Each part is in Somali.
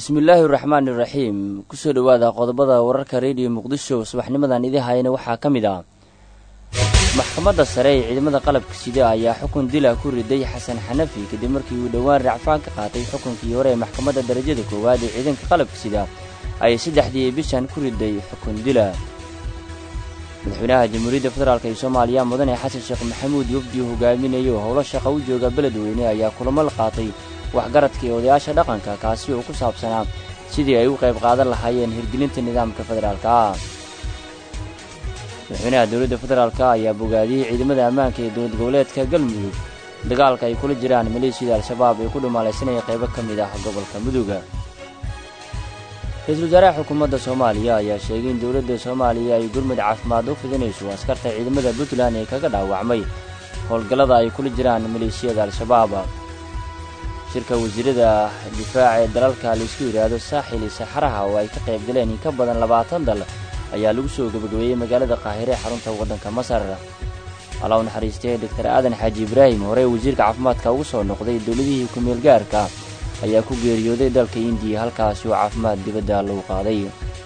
bismillaahi raxmaani raxiim kusoo dhowaada qodobada wararka rediyo muqdisho subaxnimadan idin hayana waxaa ka mid ah maxkamadda sare ee ciidamada qalabka sida ayaa xukun dila ku riday xasan xanafi kadib markii uu dhowaan racfaan ka qaatay xukunkii hore ee maxkamadda darajada koowaad ee ciidanka qalabka sida ay saddexdii bishan ku riday xukun dila madaxweynaha jamhuuriyadda federaalk ee soomaaliya mudane xasan sheekh maxamuud wafdi hogaaminayo howlo shaqa u jooga beledweyne ayaa kulamo la qaatay waxgaradka ee odayaasha dhaqanka kaasi oo ku saabsanaa sidii ay u qayb qaadan lahaayeen hirgelinta nidaamka federaalka ah madaxweynaha dowladda federaalk ayaa bogaadiyey ciidamada ammaanka ee dowlad goboleedka galmudug dagaalka ay kula jiraan maleeshiyada al-shabaab ee ku dhumaalaysanaya qaybo ka mid ah gobolka muduga ra-iisul wasaaraha xukuumadda soomaaliya ayaa sheegay in dowladda soomaaliya ay gurmud caafimaad u fidinayso askarta ciidamada puntland ee kaga dhaawacmay howlgallada ay kula jiraan maleeshiyada al-shabaab shirka wasiirada difaaca ee dalalka laysku yidhaahdo saaxil iyo saxaraha oo ay ka qayb galeen in ka badan labaatan dal ayaa lagu soo gebagabeeyey magaalada qaahire ee xarunta waddanka masar allah u naxariistay doctor aadan xaaji ibraahim horey wasiirka caafimaadka ugu soo noqday dowladihii ku-meel gaarka ayaa ku geeriyooday dalka indiya halkaasi oo caafimaad dibadda lagu qaaday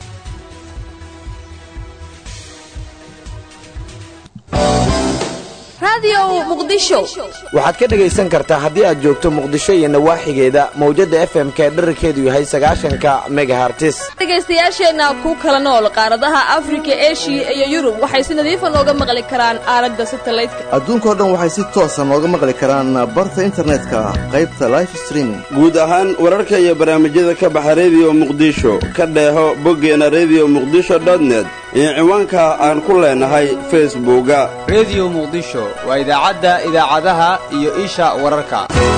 waxaad ka dhegaysan kartaa haddii aad joogto muqdisho iyo nawaaxigeeda mawjadda f m ka dherarkeedu yahay sagaashanka megahartis dhegaystayaasheenna ku kala nool qaaradaha afrika eshiya iyo yurub waxay si nadiifa nooga maqli karaan aalada satalaydka adduunkao dhan waxay si toosa nooga maqli karaan barta internetka qaybta life streaming guud ahaan wararka iyo barnaamijyada ka baxa rediyo muqdisho ka dheeho boggeena rediyo muqdisho dotnet iyo ciwaanka aan ku leenahay facebooka rediyo muqdisho waa idaacadda idaacadaha iyo isha wararka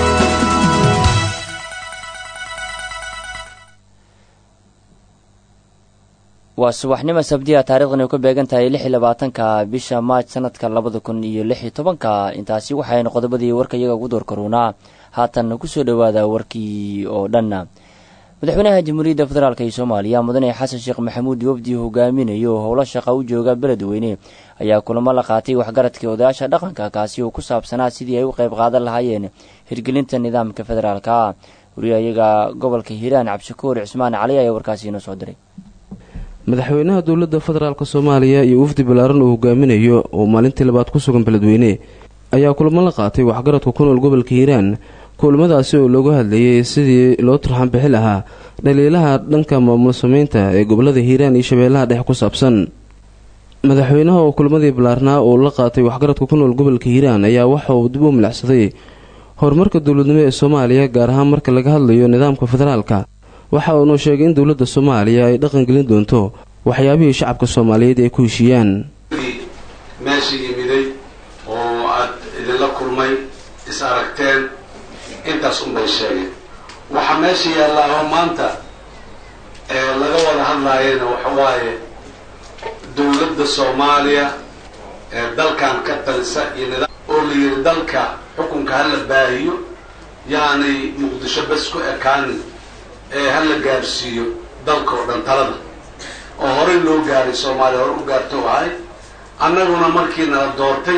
waa subaxnimo sabdiya taarikhdan ay ku beegan tahay lix iyo labaatanka bisha maaj sanadka labada kun iyo lix iyo tobanka intaasi waxaynu qodobadii warka iyaga ugu door karuunaa haatan kusoo dhowaada warkii oo dhan madaxweynaha jamhuuriyadda federaalk ee soomaaliya mudane xasan sheekh maxamuud wafdi hogaaminayo howlo shaqa u jooga beledweyne ayaa kulamo la qaatay waxgaradka odayaasha dhaqanka kaasi oo ku saabsanaa sidii ay u qayb qaadan lahaayeen hirgelinta nidaamka federaalka wariyayaga gobolka hiiraan cabdishakuur cismaan cali ayaa warkaasi inoo soo diray madaxweynaha dowladda federaalk soomaaliya iyo wafdi ballaaran uu hogaaminayo oo maalintii labaad ku sugan beledweyne ayaa kulamo la qaatay waxgaradka ku nool gobolka hiiraan kulamadaasi oo looga hadlayay sidii loo turxan bixi lahaa dhaliilaha dhanka maamul sameynta ee gobolada hiiraan iyo shabeellaha dhexe ku saabsan madaxweynaha oo kulamadii ballaarnaa uu la qaatay waxgaradka ku nool gobolka hiiraan ayaa waxa uu dib u milacsaday horumarka dowladnimo ee soomaaliya gaar ahaan marka laga hadlayo nidaamka federaalka waxa uunu sheegay in dowladda soomaaliya ay dhaqangelin doonto waxyaabihii shacabka soomaaliyeed ay ku heshiiyaan meesha yimiday oo aad idinla kulmay is aragteen intaas unbay sheegeen waxaa meesha yaallaa oo maanta ee laga wada hadlaayana waxa waaye dowladda soomaaliya ee dalkan ka talisa iyo nidaam oo la yidhi dalka xukunka hala baahiyo yaanay muqdisho bas ku ekaanin ee hala gaarsiiyo dalka oo dhan talada oo horey loo gaaray soomaaliya hore u gaarto ahay annaguna markii nala doortay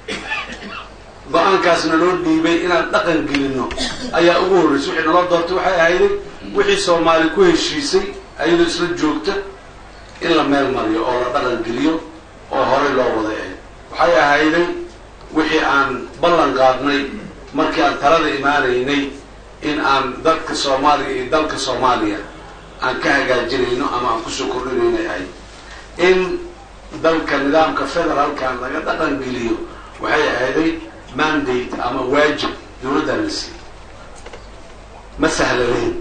go-aankaasna loo dhiibay inaan dhaqan gelinno ayaa ugu horreysay wixii naloo doortay waxay ahayday wixii soomaali ku heshiisay ayadoo isla joogta in la meel mariyo oo la dhaqan geliyo oo horey loo wada ahay waxay ahayday wixii aan ballan qaadnay markii aan talada imaanaynay in aan dadka soomaaliya iyo dalka soomaaliya aan ka hagaajinayno ama aan kusoo kordhinaynay ahay in dalka nidaamka federaalkan laga dhaqan geliyo waxay ahayday mandate ama waajib dowladdan la siiyey ma sahlanayn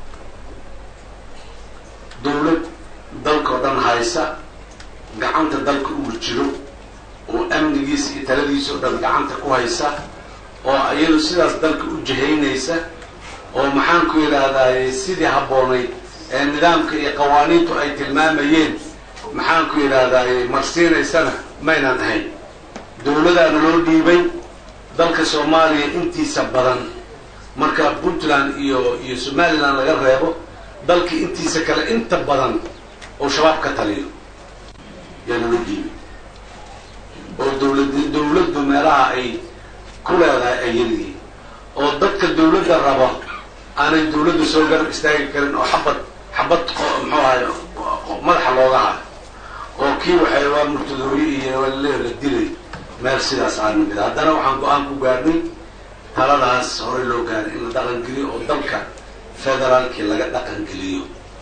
dowlad dalkao dhan haysa gacanta dalka uu jiro oo amnigiisa iyo taladiisa oo dhan gacanta ku haysa oo iyadu sidaas dalka u jihaynaysa oo maxaan ku yidhaahdaay sidii habboonayd ee nidaamka iyo qawaaniintu ay tilmaamayeen maxaan ku yidhaahdaay marsiinaysana maynan ahayn dowladaana loo dhiibay dalka soomaaliya intiisa badan marka puntland iyo iyo somaliland laga reebo dalka intiisa kale inta badan oo shabaab ka taliyo yaa naloo dhiibay oo dowlad dowladdu meelaha ay ku leedahay ay yeliyiin oo dadka dowladda raba aanay dawladdu soo garab istaagi karin oo xabad xabad muxuu ahay madaxa looga hayo oo kii waxay waa murtadooye iyo leer la dilay meel sidaas aan nimid haddana waxaan go-aan ku gaarnay taladaas hore loo gaaray in la dhaqangeliyo oo dalka federaalkii laga dhaqangeliyo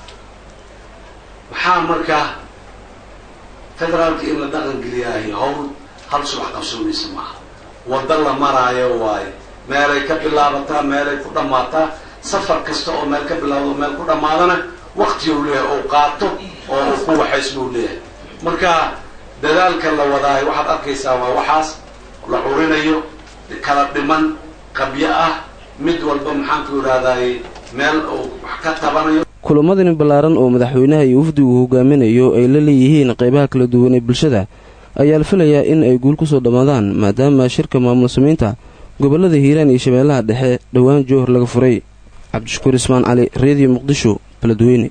maxaa markaa federaalkii in la dhaqangeliyaahay howl hal subax qabsoomaysa maaha waddo la maraayo waayo meelay ka bilaabataa meelay ku dhammaataa safar kasta oo meel ka bilaabdo oo meel ku dhammaadana waktiuu leeyahay ou qaato oo uu ku waxaysbuu leeyahay marka dadaalka la wadaayo waxaad arkaysaa waa waxaas la curinayo kala dhiman qabyo ah mid walba maxaanku idhahdaaye meel uu wax ka tabanayo kulamadani ballaaran oo madaxweynaha iyo wafdigu hogaaminayo ay la leeyihiin qaybaha kala duwan ee bulshada ayaa la filayaa in ay guul ku soo dhammaadaan maadaama shirka maamul samaynta gobollada hiiraan iyo shabeellaha dhexe dhowaan jowhar laga furay cabdishakuur ismaan cali reediyo muqdisho baladweyne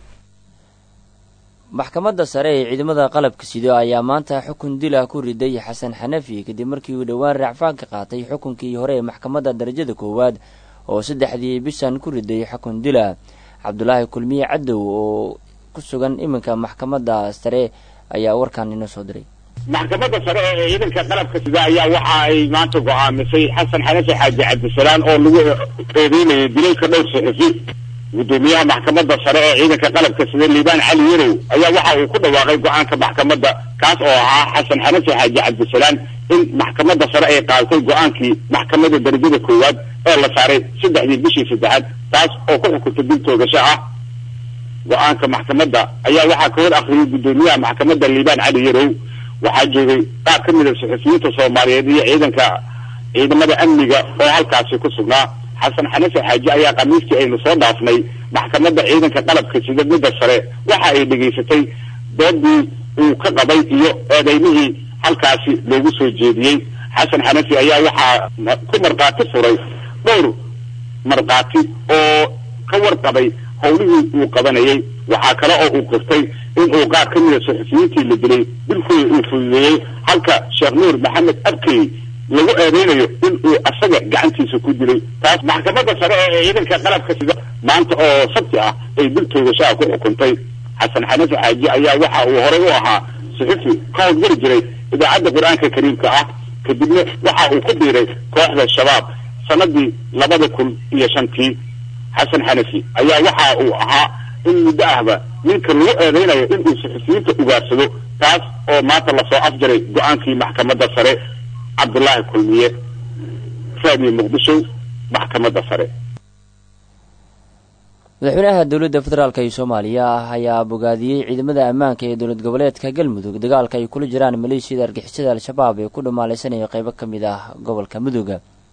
maxkamadda sare ee ciidamada qalabka sido ayaa maanta xukun dila ku riday xasan xanafi kadib markii uu dhowaan raacfaanka qaatay xukunkii hore ee maxkamadda darajada koowaad oo saddexdii bishan ku riday xukun dila cabdulaahi kulmiye cadow oo ku sugan iminka maxkamadda sare ayaa warkan inoo soo diray maxkamadda sare ee ciidanka qalabka sida ayaa waxa ay maanta go-aamisay xasan xanafi xaaji cabdisalaan oo lagu eedeynayay dilalka dhowr saxufi gudoomiyaha maxkamadda sare ee ciidanka qalabka sida liibaan cali yarow ayaa waxa uu ku dhawaaqay go-aanka maxkamadda kaas oo ahaa xasan xanafi xaaji cabdisalaan in maxkamadda sare ay qaadatay go-aankii maxkamadda darajada koowaad ee la saaray saddexdii bishii saddexaad taas oo ku xukuntay dil toogasho ah go-aanka maxkamadda ayaa waxaa ka hor akriyay gudoomiyaha maxkamadda liibaan cali yarow waxaa joogay qaar ka mid a saxufiyiinta soomaaliyeed iyo ciidanka ciidamada amniga oo halkaasi ku sugnaa xasan xanafi xaaji ayaa khamiistii aynu soo dhaafnay maxkamadda ciidanka qalabka sida midda sare waxa ay dhegaysatay doodii uu ka qabay iyo eedeymihii halkaasi loogu soo jeediyey xasan xanafi ayaa waxaa ku markhaati furay dhowr markhaati oo ka warqabay howlihii uu qabanayay waxaa kale oo uu qirtay in uu qaar ka mida saxufiyiintii la dilay dilkooda uu fududeeyey halka sheekh nuur maxamed abkey lagu eedeynayo in uu asaga gacantiisa ku dilay taas maxkamadda sare ee ciidanka qalabka sida maanta oo sabti ah ay dil toogashaha ku xukuntay xasan xanafi xaaji ayaa waxa uu horey u ahaa saxufi ka howlgari jiray idaacadda qur-aanka kariimka ah kadibna waxa uu ku biiray kooxda shabaab sanadii labada kun iyo shantii xasan xanafi ayaa waxa uu ahaa in muddo ahba ninka lagu eedeynayo inuu saxufiyiinta ugaarsado taas oo maanta lasoo afjaray go-aankii maxkamadda sare cabdullaahi kulmiye raadiyo muqdisho maxkamadda sare madaxweynaha dowladda federaalk ee soomaaliya ayaa bogaadiyey ciidamada ammaanka ee dowlad goboleedka galmudug dagaalka ay kula jiraan maleeshiyada argixisada al-shabaab ee ku dhamaalaysanaya qeybo ka mid ah gobolka mudug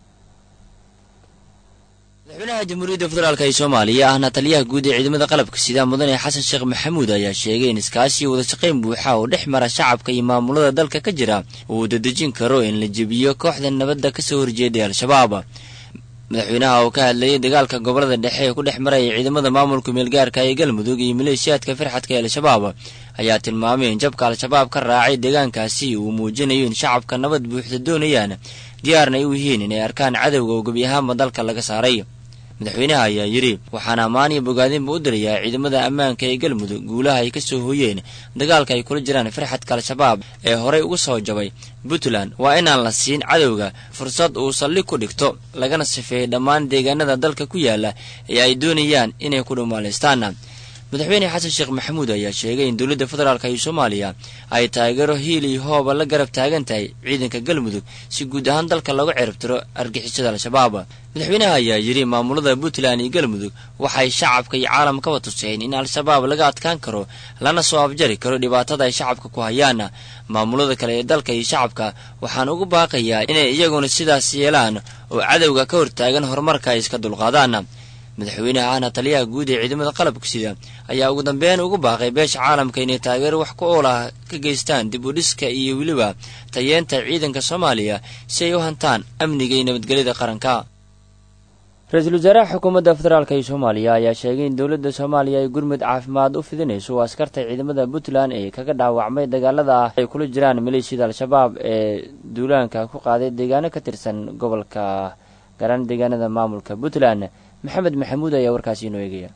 madaxweynaha jamhuuriyadda federaalk ee soomaaliya ahna taliyaha guud ee ciidamada qalabka sida mudane xasan sheekh maxamuud ayaa sheegay in iskaashi wada shaqayn buuxa oo dhex mara shacabka iyo maamulada dalka ka jira uu dadejin karo in la jebiyo kooxda nabadda kasoo horjeeday al-shabaab madaxweynaha oo ka hadlayay dagaalka gobolada dhexe ee ku dhex maraya ciidamada maamulka meelgaarka ee galmudug iyo maleeshiyaadka firxadka ee al-shabaab ayaa tilmaamay in jabka al-shabaab ka raacay deegaankaasi uu muujinayo in shacabka nabad buuxda doonayaan diyaarna ay u yihiin inay arkaan cadowga oo gebi ahaanba dalka laga saaray madaxweynaha ayaa yidhi waxaan ammaan iyo bogaadinba u dirayaa ciidamada ammaanka ee galmudug guulaha ay ka soo hooyeen dagaalka ay kula jiraan firxadka al-shabaab ee horey uga soo jabay puntland waa inaan la siin cadowga fursad uu saldhig ku dhigto lagana sifeeyey dhammaan deegaanada dalka ku yaala ee ay doonayaan inay ku dhumaalaystaan madaxweyne xasan sheekh maxamuud ayaa sheegay in dowladda federaalk iyo soomaaliya ay taageero hiil iyo hooba la garab taagan tahay ciidanka galmudug si guud ahaan dalka looga ciribtiro argixisada al-shabaab madaxweynaha ayaa yidhi maamulada puntland iyo galmudug waxay shacabka iyo caalamkaba tuseen in al-shabaab laga adkaan karo lana soo afjari karo dhibaatada ay shacabka ku hayaan maamulada kale ee dalka iyo shacabka waxaan ugu baaqayaa inay iyaguna sidaas yeelaan oo cadowga ka hortaagan horumarka ay iska dulqaadaan madaxweynaha ahna taliyaha guud ee ciidamada qalabka sida ayaa ugu dambeyn ugu baaqay beesha caalamka inay taageero wax ku ool ah ka geystaan dib u dhiska iyo weliba tayeenta ciidanka soomaaliya si ay u hantaan amniga iyo nabadgelyada qaranka ra-iisul wasaaraha xukuumadda federaalk ee soomaaliya ayaa sheegay in dowladda soomaaliya ay gurmud caafimaad u fidinayso oo askarta ciidamada puntland ee kaga dhaawacmay dagaalada ah ay kula jiraan maleeshiyada al-shabaab ee duulaanka ku qaaday deegaano ka tirsan gobolka garan deegaanada maamulka puntland maxamed maxamuud ayaa warkaasi inoo eegaya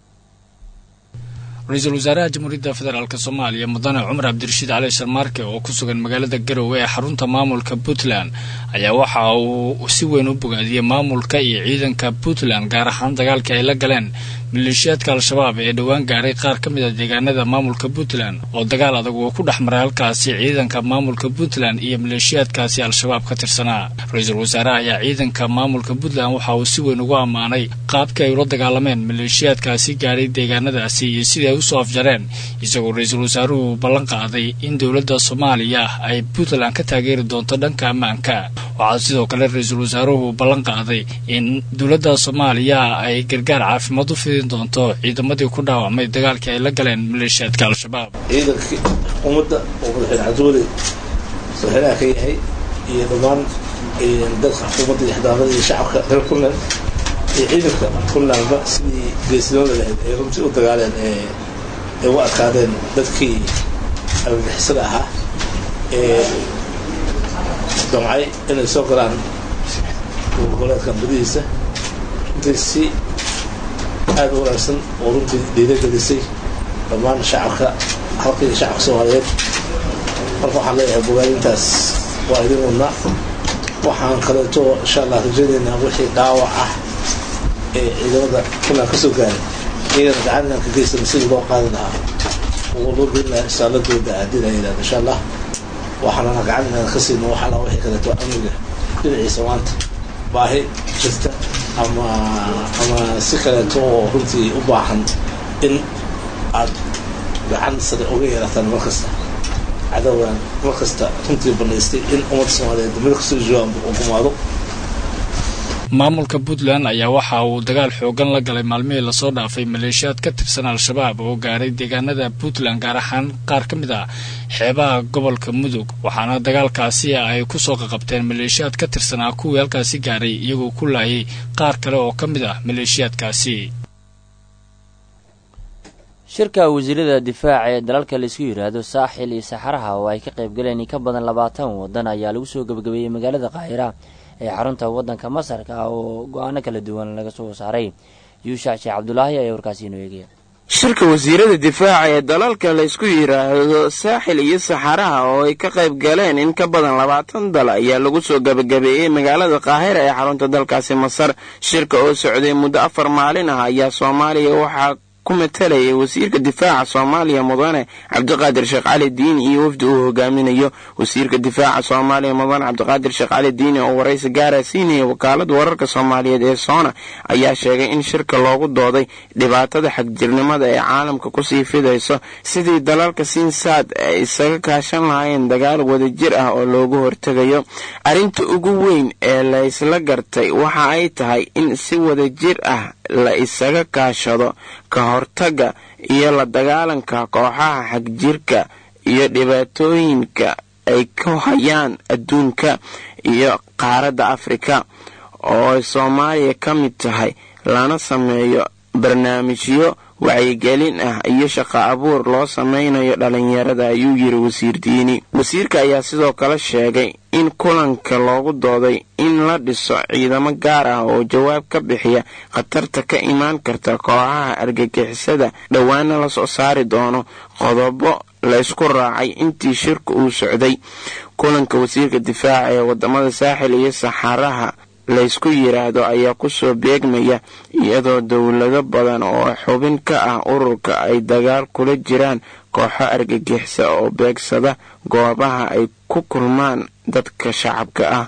ra-iisul wasaaraha jamhuuriyadda federaalk soomaaliya mudane cumar cabdirashiid cali sharmaarke oo ku sugan magaalada garowe ee xarunta maamulka puntland ayaa waxa uu si weyn u bogaadiyey maamulka iyo ciidanka puntland gaar ahaan dagaalkii ay la galeen maleeshiyaadka al-shabaab ee dhowaan gaaray qaar ka mid a deegaanada maamulka puntland oo dagaal adag uu ku dhex maray halkaasi ciidanka maamulka puntland iyo maleeshiyaadkaasi al-shabaab ka tirsanaa ra-iisul wasaaraha ayaa ciidanka maamulka puntland waxa uu si weyn ugu ammaanay qaabkii ay ula dagaalameen maleeshiyaadkaasi gaaray deegaanadaasi iyo sidii ay usoo afjareen isagoo ra-iisul wasaaruhu ballan qaaday in dowladda soomaaliya ay puntland ka taageeri doonto dhanka ammaanka waxaa sidoo kale ra-iisul wasaaruhu ballan qaaday in dowladda soomaaliya ay gargaar caafimaad u fidin doonto ciidamadii ku dhaawacmay dagaalkii ay la galeen maleeshiyaadka al-shabaab ciidankii ummadda oo madaxweyne cabdiweli madaxweynaha ka yahay iyo dhammaan dadka xukuumadda iyo xildhibaanada iyo shacabka reer puntland iyo ciidanka puntlandba sidii geesinimada lahayd ay runtii u dagaaleen ay u adkaadeen dadkii argagixisada ahaa ee damcay inay soo galaan goboleedkan badihiisa runtii si aada u wanaagsan oo runtii dhiiragelisay dhammaan shacabka halka iyo shacabka soomaaliyeed marka waxaan leeyahay bogaadintaas waa idin wadnaa waxaan kaleeto insha allah rajaynaynaa wixii dhaawac ah ee ciidamada puntland ka soo gaaray iyagana gacan inaan ka geysana sidii loo qaadi lahaa oo loo gelin lahaa isaaladooda haddii la yidhahdo insha allah waxaanana gacan inaan ka siino waxala wixii kaleeto amniga dhinaciisa maanta baahi jirta ama ama si kaleeto oo runtii u baahan in aad gacan sare uga yeelataan mar kasta cadowgan mar kasta runtii banaystay in ummadda soomaaliyeed meel kastoo joogaanba uu gumaado maamulka puntland ayaa waxa uu dagaal xoogan la galay maalmihii lasoo dhaafay maleeshiyaad ka tirsan al-shabaab oo gaaray deegaanada puntland gaar ahaan qaar ka mid ah xeebaha gobolka mudug waxaana dagaalkaasi ay kusoo qaqabteen maleeshiyaad ka tirsanaa kuwii halkaasi gaaray iyagoo ku laayay qaar kale oo ka mid ah maleeshiyaadkaasi shirka wasiirada difaaca ee dalalka laisku yidhaahdo saaxil iyo saxaraha oo ay ka qaybgaleen in ka badan labaatan waddan ayaa lagu soo gebagabeeyey magaalada qaahira ee xarunta waddanka masarka oo go-aano kala duwan laga soo saaray yuushac sheekh cabdulaahi ayaa warkaasi inoo eegaya shirka wasiirada difaaca ee dalalka laysku yidhaahdo saaxil iyo saxaraha oo ay ka qayb galeen in ka badan labaatan dal ayaa lagu soo gebagabeeyey magaalada qaahira ee xarunta dalkaasi masar shirka oo socday muddo afar maalin ah ayaa soomaaliya waxaa ku matalayay wasiirka difaaca soomaaliya mudane cabdiqaadir sheekh cali diini iyo wafdi uu hogaaminayo wasiirka difaaca soomaaliya mudane cabdiqaadir sheekh cali diini oo waraysi gaara siinaya wakaalada wararka soomaaliyeed ee soona ayaa sheegay in shirka loogu dooday dhibaatada xagjirnimada ee caalamka kusii fidayso sidii dalalka siinsaad ay isaga kaashan lahaayeen dagaal wadajir ah oo loogu hortegayo arrinta ugu weyn ee laysla gartay waxa ay tahay in si wadajir ah la isaga kaashado ka hortagga iyo la dagaalanka kooxaha xagjirka iyo dhibaatooyinka ay ku hayaan adduunka iyo qaaradda afrika oo ay soomaaliya ka mid tahay lana sameeyo barnaamijyo wacyigelin ah iyo shaqo abuur loo samaynayo dhalinyarada ayuu yiri wasiir diini wasiirka ayaa sidoo kale sheegay in kulanka loogu dooday in la dhiso ciidamo gaar ah oo jawaab ka bixiya khatarta ka imaan karta kooxaha argagixisada dhowaana lasoo saari doono qodobo laysku raacay intii shirka uu socday kulanka wasiirka difaaca ee wadamada saaxil iyo saxaraha laysku yidhaahdo ayaa kusoo beegmaya iyadoo dowlado badan oo xubin ka ah ururka ay dagaal kula jiraan kooxo argagixisa oo beegsada goobaha ay ku kulmaan dadka shacabka ah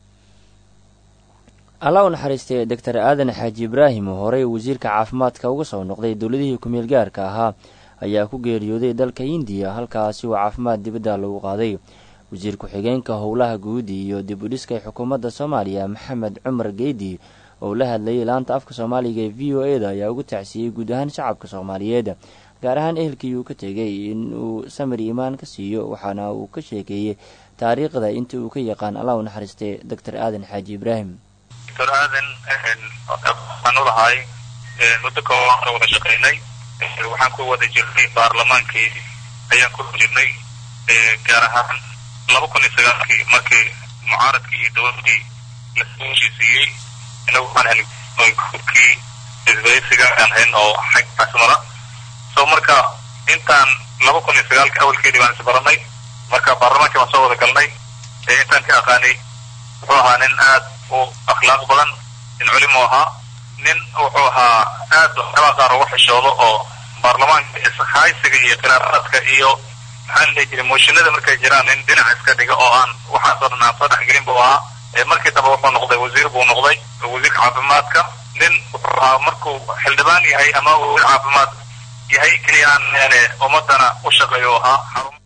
allah u naxariistay doctor aadan xaaji ibraahim oo horey wasiirka caafimaadka uga soo noqday dowladihii ku-meel gaarka ahaa ayaa ku geeriyooday dalka hindiya halkaasi oo caafimaad dibadda lagu qaaday wasiir ku-xigeenka howlaha guud iyo dib u dhiska xukuumadda soomaaliya maxamed cumar geedi oo la hadlayay laanta afka soomaaliga ee v o e da ayaa ugu tacsiiyey guud ahaan shacabka soomaaliyeed gaar ahaan ehelkii uu ka tegay in uu samir iimaan ka siiyo waxaana uu ka sheekeeyey taariikhda inta uu ka yaqaan allah u naxariistay doctor aadan xaaji ibraahim doctor aadan waxaan u lahay muddo kooban ka wada shaqaynay waxaan ku wada jirnay baarlamaankii ayaan ku jirnay gaar ahaan laba kun iyo sagaalkii markii mucaaradkii iyo dowladii lasoo heshiisiiyey inagu waxaan helay kubkii isbaysiga aan hayn oo xag asmara so marka intaan laba kun iyo sagaalka awalkeedii baan isbaranay marka baarlamaankii baan soo wada galnay ee intaan ka aqaanay wuxuu ahaa nin aad u akhlaaq badan nin culimo ahaa nin wuxuu ahaa aad waxyaabaa qaar ugu xishoodo oo baarlamaanka ishaysiga iyo qiraaraadka iyo maxaa la dhihi jiray mooshinada markay jiraan nin dhinac iska dhiga oo aan waxaasoo dhan aan soo dhexgelin buu ahaa ee markii dambe wuxuu noqday wasiir buu noqday wasiirka caafimaadka nin wuxuu ahaa markuu xildhibaan yahay ama wasiir caafimaad yahay keliya aan yani ummadana u shaqeeyo ahaa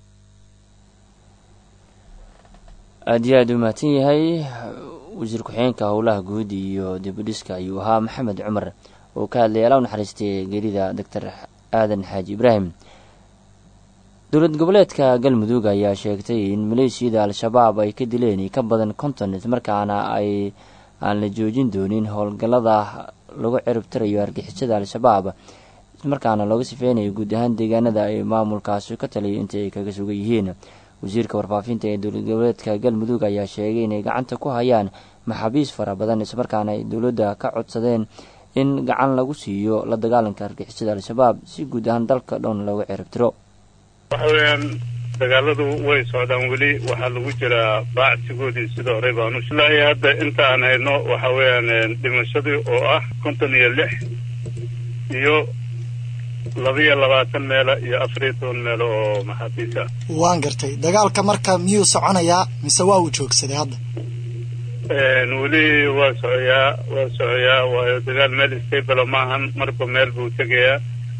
aada iyo aada u mahadsan yahay wasiir ku-xigeenka howlaha guud iyo dibudhiska ayuu ahaa maxamed cumar oo ka hadlayay ala u naxariistay geerida doctor aadan xaaji ibraahim dowlad goboleedka galmudug ayaa sheegtay in maleeshiyada al-shabaab ay ka dileen ka badan konton ismarkaana ay aan la joojin doonin howlgallada lagu ciribtirayo argixisada al-shabaab ismarkaana looga sifeynayo guud ahaan deegaanada ay maamulkaasi ka taliyo inta ay kaga sugan yihiin wasiirka warfaafinta ee dowlad goboleedka galmudug ayaa sheegay inay gacanta ku hayaan maxaabiis fara badan islamarkaana ay dowladda ka codsadeen in gacan lagu siiyo la dagaalanka argixisada al-shabaab si guud ahaan dalka dhown looga ciribtiro waxa weeyaan dagaaladu way socdaan weli waxaa lagu jiraa baacsigoodii sida horey baanu ilaahi hadda inta aan hayno waxa weeyaan dhimashadii oo ah konton iyo lix iyo labiyo labaatan meelo iyo afariyo toban meelo oo maxaabiis ah waan gartay dagaalka marka miyuu soconayaa mise waa uu joogsaday hadda weli waa socoyaa waa socoyaa waayo dagaal meel stable maahan marba meel buu tegayaa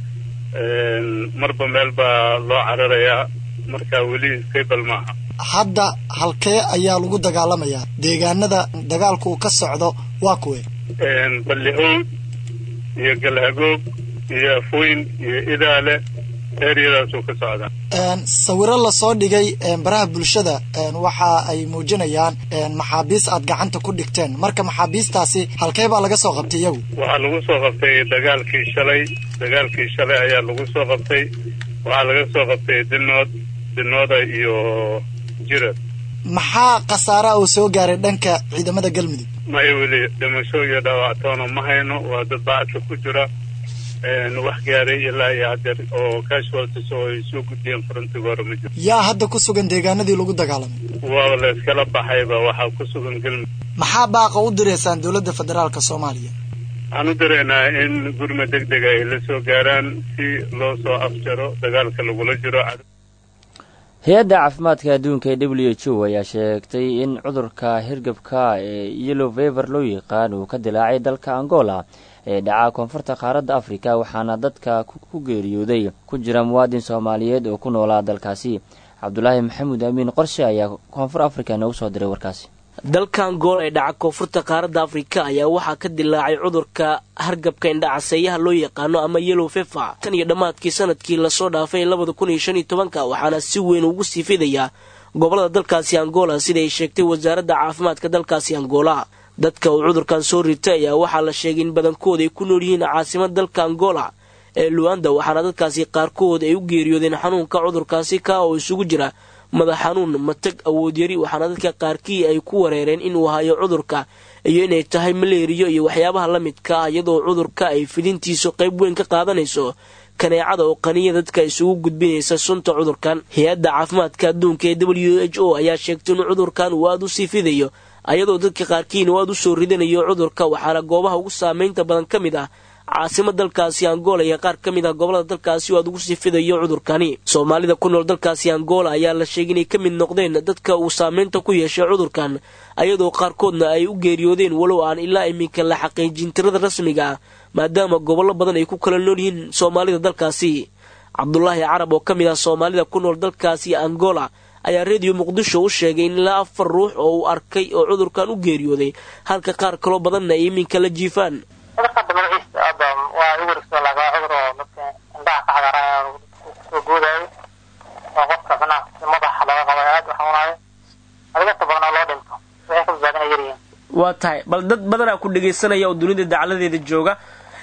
marba meel baa loo cararayaa marka weli stable maaha hadda halkee ayaa lagu dagaalamayaa deegaanada dagaalku uu ka socdo waa kuwe balli-ood iyo galhagoog iyo afweyn iyo idaale eryadaasuu ka socdaa sawiro lasoo dhigay baraha bulshada waxa ay muujinayaan maxaabiis aad gacanta ku dhigteen marka maxaabiistaasi halkee baa laga soo qabtay iyagu waxaa lagu soo qabtay dagaalkii shalay dagaalkii shalay ayaa lagu soo qabtay waxaa laga soo qabtay dinood dinooda iyo jirad maxaa khasaaraha uu soo gaaray dhanka ciidamada galmudug maya weli dhimasho iyo dhaawactoona ma hayno waa dad bacadka ku jira wax gaaray ilaa iyo hadeer oo casualties oo ay soo gudbiyeen frontiga hore ma jiro yaa hadda ku sugan deegaanadii lagu dagaalamay waa la iskala baxayba waxaa ku sugan galmudug maxaa baaqa u direysaan dowladda federaalka soomaaliya waxaan u diraynaa in gurma deg dega ay la soo gaaraan si loo soo afjaro dagaalka lagula jiro hay-adda caafimaadka adduunka ee w h o ayaa sheegtay in cudurka hirgabka ee yellow fever loo yaqaan uu ka dilaacay dalka angola ee dhaca koonfurta qaaradda afrika waxaana dadka ku geeriyooday ku jira muwaadin soomaaliyeed oo ku noolaa dalkaasi cabdulaahi maxamuud amiin qorshe ayaa koonfur afrika noogu soo diray warkaasi dalka angola ee dhaca koonfurta qaaradda afrika ayaa waxaa ka dilaacay cudurka hargabka indhacaseeyaha loo yaqaano ama yellow fefa tan iyo dhammaadkii sanadkii lasoo dhaafay labada kun iyo shan iyo tobanka waxaana si weyn ugu sii fidayaa gobolada dalkaasi angola sida ay sheegtay wasaaradda caafimaadka dalkaasi angola dadka uu cudurkan soo ritay ayaa waxaa la sheegay in badankooda ay ku nool yihiin caasimada dalka angola ee luanda waxaana dadkaasi qaarkood ay u geeriyoodeen xanuunka cudurkaasi ka oo isugu jira madax xanuun matag awoodyari waxaana dadka qaarkii ay ku wareereen inuu hayo cudurka iyo inay tahay maleeriyo iyo waxyaabaha la midka ah iyadoo cudurka ay fidintiisu qayb weyn ka qaadanayso kaneecada oo qaniya dadka isugu gudbinaysa sunta cudurkan hay-adda caafimaadka adduunka ee w h o ayaa sheegtay in cudurkan uu aada u sii fidayo ayadoo dadka qaarkiina uu aada u soo ridanayo cudurka waxaana goobaha ugu saameynta badan ka mid ah caasima dalkaasi angola iyo qaar ka mid ah gobolada dalkaasi oo aad ugu sii fidayo cudurkani soomaalida ku nool dalkaasi angola ayaa la sheegay inay ka mid noqdeen dadka uu saameynta ku yeeshay cudurkan ayadoo qaarkoodna ay u geeriyoodeen walow aan ilaa iminka la xaqiijin tirada rasmiga ah maadaama gobollo badan ay ku kala nool yihiin soomaalida dalkaasi cabdulaahi carab oo ka mid ah soomaalida ku nool dalkaasi angola ayaa reediyo muqdisho u sheegay in ilaa afar ruux oo uu arkay oo cudurkan u geeriyooday halka qaar kaloo badanna ay iminka la jiifaan cudurka magaciisa hadda waa igu riso lagaa cudur oo dadka indhaha ka cagaaraya soo goodayo oo qofka manaha madaxa laga qabayo aad u xanuunayo adigasta badan oo loo dhinto waxay ka badbaadina yaryihiin waa tahay bal dad badanaa ku dhegaysanaya oo dunida dacladeeda jooga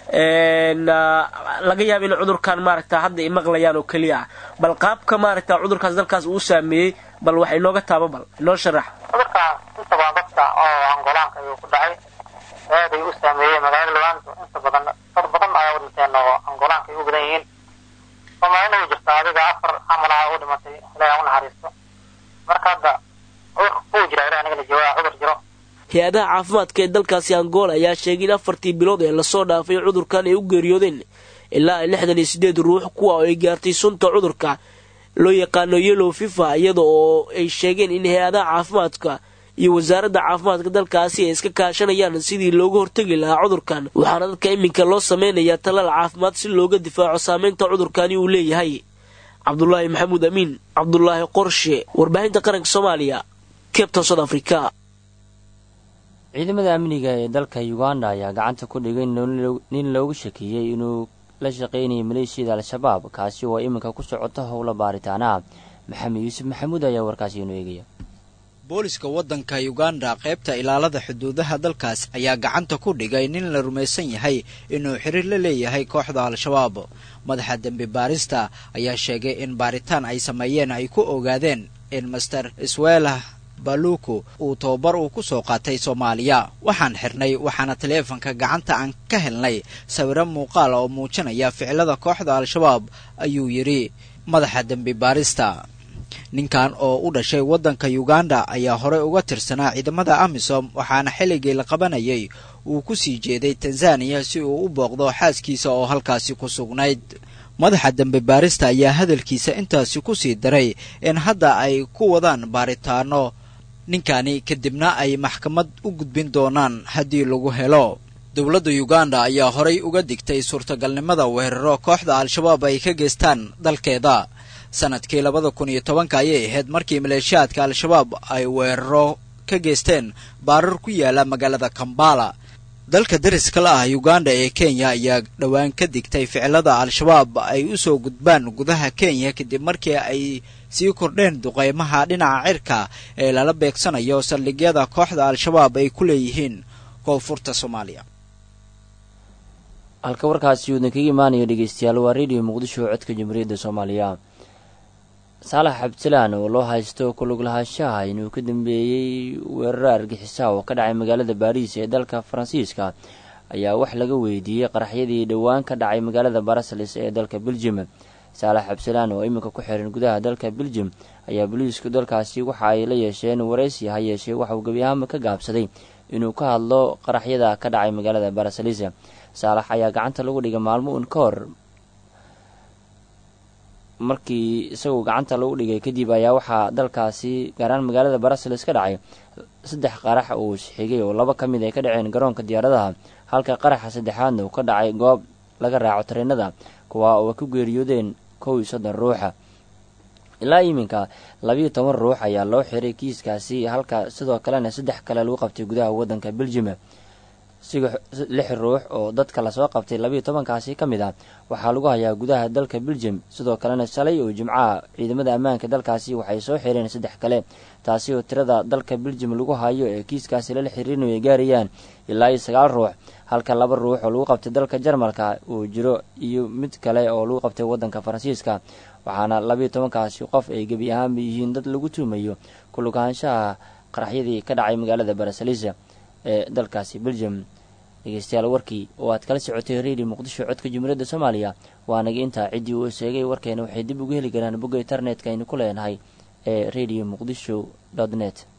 laga yaaba in cudurkan maaragta hadda ay maqlayaan oo keliya ah bal qaabka maaragta cudurkaas dalkaas uu saameeyey bal wax inooga taaba bal inoo sharax cudurka inta badan dadka oo angolaanka ayuu ku dhacay aad ay u saameeyeen magaalada lugaanto inta badan dad badan ayaa u dhinteen oo angolaanka ay u badan yihiin soomaalina way jirtaa adiga afar camal ah u dhimatay ilaahay ha u naxariisto marka hadda cudurka kuu jira ilaah anigana jawaa cudur jiro hay-adaha caafimaadka ee dalkaasi angola ayaa sheegay in afartii bilood ee lasoo dhaafay cudurkan ay u geeriyoodeen ilaa lixdan iyo siddeed ruux kuwa oo ay gaartay sunta cudurka loo yaqaano yellow fifa iyada oo ay sheegeen in hay-adaha caafimaadka iyo wasaaradda caafimaadka dalkaasi ay iska kaashanayaan sidii looga hortegi lahaa cudurkan waxaana dadka iminka loo sameynayaa talaal caafimaad si looga difaaco saameynta cudurkani uu leeyahay cabdulaahi maxamuud amiin cabdulaahi qorshe warbaahinta qaranka soomaaliya cabton south africa ciidamada amniga ee dalka uganda ayaa gacanta ku dhigay nin loogu shakiiyey inuu la shaqaynayay maleeshiyada al-shabaab kaasi oo iminka ku socota howla baaritaana maxamed yuusuf maxamuud ayaa warkaasi inoo eegaya booliska waddanka uganda qaybta ilaalada xuduudaha dalkaas ayaa gacanta ku dhigay nin la rumaysan yahay inuu xiriir la leeyahay kooxda al-shabaab madaxa dembi baarista ayaa sheegay in baaritaan ay sameeyeen ay ku ogaadeen in master swela baluku uu tababar uu ku soo qaatay soomaaliya waxaan xirnay waxaana taleefanka gacanta aan ka helnay sawiro muuqaal oo muujinaya ficilada kooxda al-shabaab ayuu yidhi madaxa dembi baarista ninkan oo u dhashay waddanka uganda ayaa horey uga tirsanaa ciidamada amisom waxaana xilligii la qabanayay uu ku sii jeeday tanzaniya si uu u booqdo xaaskiisa oo halkaasi ku sugnayd madaxa dembi baarista ayaa hadalkiisa intaasi ku sii daray in hadda ay ku wadaan baaritaano ninkani kadibna ay maxkamad u gudbin doonaan haddii lagu helo dowladda uganda ayaa horay uga digtay suurtagalnimada weeraro kooxda al-shabaab ay ka geystaan dalkeeda sanadkii labada kun iyo tobanka ayay ahayd markii maleeshiyaadka al-shabaab ay weeraro ka geysteen baarar ku yaala magaalada kambala dalka dariska la ah uganda ee kenya ayaa dhowaan ka digtay ficilada al-shabaab ay u soo gudbaan gudaha kenya kadib markii ay sii kordheen duqeymaha dhinaca cirka ee lala beegsanayo saldhigyada kooxda al-shabaab ay ku leeyihiin koonfurta soomaaliya halka warkaasi uudan kaga imaanayo dhegeystayaal waa radio muqdisho codka jamhuuriyadda soomaaliya saalax cabdisalaan oo loo haysto kulug lahaanshaha inuu ka dambeeyey weeraro argixisa oo ka dhacay magaalada baariis ee dalka faransiiska ayaa wax laga weydiiyey qaraxyadii dhowaan ka dhacay magaalada barasels ee dalka beljum saalax cabdisalaan oo iminka ku xiran gudaha dalka beljum ayaa boliisku dalkaasi waxa ay la yeesheen waraysi ha yeeshee waxauu gebi ahaanba ka gaabsaday inuu ka hadlo qaraxyada ka dhacay magaalada baraselis saalax ayaa gacanta lagu dhigay maalmo uun ka hor markii isagoo gacanta lagu dhigay kadib ayaa waxaa dalkaasi gaaraan magaalada baraseles ka dhacay saddex qarax uu xigay oo laba ka mid ay ka dhaceen garoonka diyaaradaha halka qaraxa saddexaadna uu ka dhacay goob laga raaco tareenada kuwaa oo ku geeriyoodeen kow iyo soddon ruuxa ilaa iminka labiiyo toban ruux ayaa loo xiray kiiskaasi halka sidoo kalena saddex kale lagu qabtay gudaha waddanka beljum lix ruux oo dadka lasoo qabtay labiiyo tobankaasi ka mid ah waxaa lagu hayaa gudaha dalka beljum sidoo kalena shalay oo jimcaha ciidamada ammaanka dalkaasi waxay soo xireen saddex kale taasi oo tirada dalka beljum lagu hayo ee kiiskaasi lala xiriirinayo ay gaarayaan ilaa iyo sagaal ruux halka laba ruux oo lagu qabtay dalka jarmalka uu jiro iyo mid kale oo lagu qabtay waddanka faransiiska waxaana labiiyo tobankaasi qof ay gebi ahaanba yihiin dad lagu tuumayo kulugahaanshaha qaraxyadii ka dhacay magaalada barasalisa ee dalkaasi beljum dhegeystayaal warkii oo aad kala socotay radio muqdisho codka jumhuuriyadda soomaaliya waanaga intaa ciddii uu sheegay warkeena waxay dib ugu heli karaan bogga internetka aynu ku leenahay ee radio muqdisho dot net